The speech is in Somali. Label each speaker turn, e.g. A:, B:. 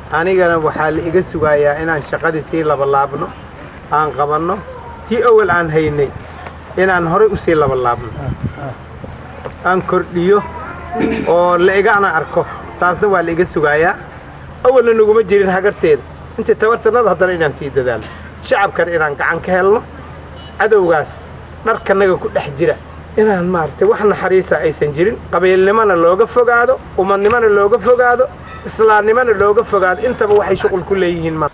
A: anigana waxaa la iga sugayaa inaan shaqadii sii labalaabno aan qabanno tii awal aan haynay inaan horay u sii labalaabno aan kordhiyo oo la igana arko taasna waa la iga sugayaa awalna naguma jirin hagarteeda intii tabartanada haddana inaan sii dadaalno shacabkana inaan gacan ka helno cadowgaas dharkanaga ku dhex jira inaan maaragtay wax naxariisa aysan jirin qabiilnimona looga fogaado ummadnimona looga fogaado islaamnimona looga fogaado intaba waxay shuqul ku leeyihiin